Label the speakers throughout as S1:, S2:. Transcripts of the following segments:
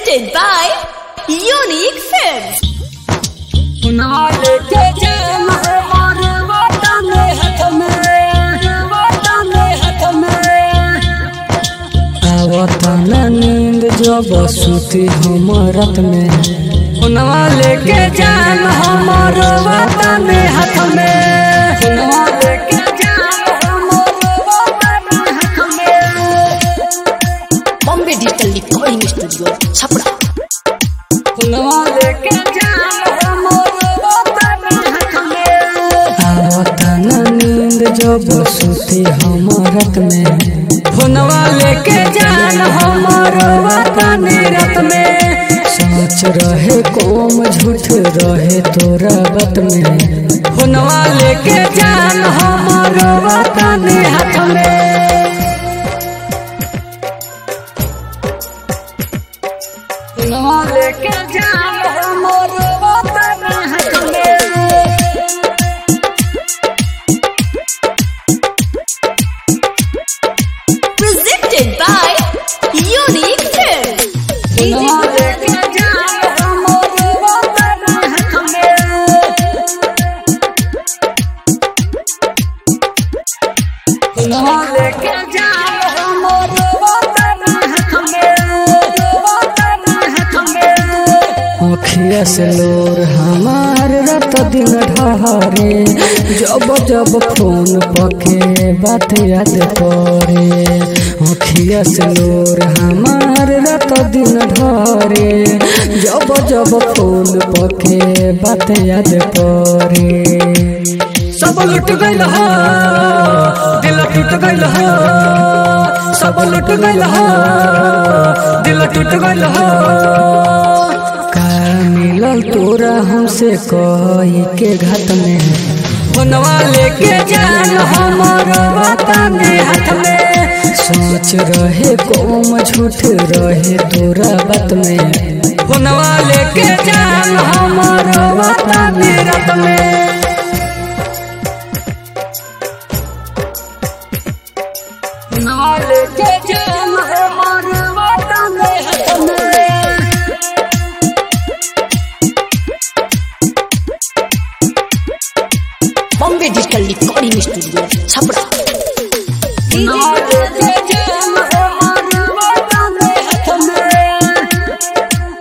S1: Presented by Unique Films.
S2: नाल के जाम हमार वतन हाथ में वतन हाथ में आवतन नींद जब सुती हमरत में हुनवा लेके जाम हमार वतन हाथ में हुनवा लेके जाम हमार वतन हाथ में
S1: Bombay Digital Recording Studio, Chapra.
S2: हुनवा लेके जाम हमार वतन हाथ में आवतन नींद जब सुती हमरत में हुनवा लेके जान हमार वतन रत में सोच रहे कोम झूठ रहे तोरा बत में हुनवा लेके जान हमार वतन हाथ में हुनवा लेके जान हमार वतन हाथ में
S1: Presented by Unique Films.
S2: हुनवा लेके जान हमार वतन हाथ में हुनवा लेके जान हमार वतन हाथ में वतन हाथ में अखिया से लोर हमार रात दिन ढहरे जब जब फोन पके बात याद पड़े अखिया से लोर हमार रात दिन ढहरे जब जब फोन पके बात याद पड़े सब लुट गइल हो दिल टूट गइल हो सब लुट गइल हो दिल टूट गइल हो का मिलल तोरा हमसे कही के घाट में बनवा लेके जान हमार वतन हाथ में सोच रहे कोम झूठ रहे तोरा बात में बनवा लेके जान हमार वतन रात में नाल के जाम हमार वतन हाथ में
S1: Bombay Digital Recording Studio, Chapra.
S2: नाल के जाम हमार वतन हाथ में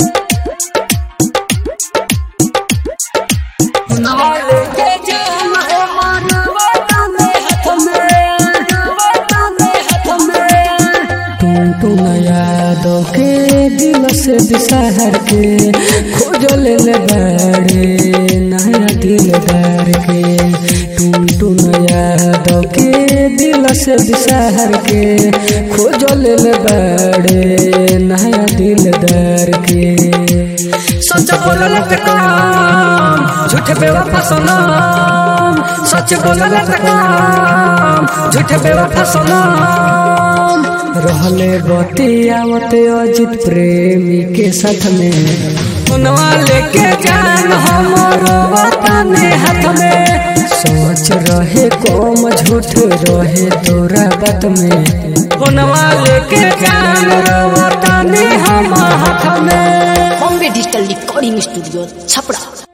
S2: नाल के जाम हमार वतन हाथ में वतन हाथ में टून टून याद के दिल से बिसहर के खोज ले ले बड़े नया दिलदार के टून टून याद के दिल से बिसहर के खोज ले ले बड़े नया दिलदार के सच बोलल त काम झूठ बेवफा सनम सच बोलल त काम झूठ बेवफा सनम रहले बतियावत अजित प्रेमी के साथ में हुनवा लेके जान हमर वतन हाथ में सोच रहे कोम झूठ रहे तोरा बात में हुनवा लेके जान वतन हम हाथ में
S1: Bombay Digital Recording Studio, Chapra.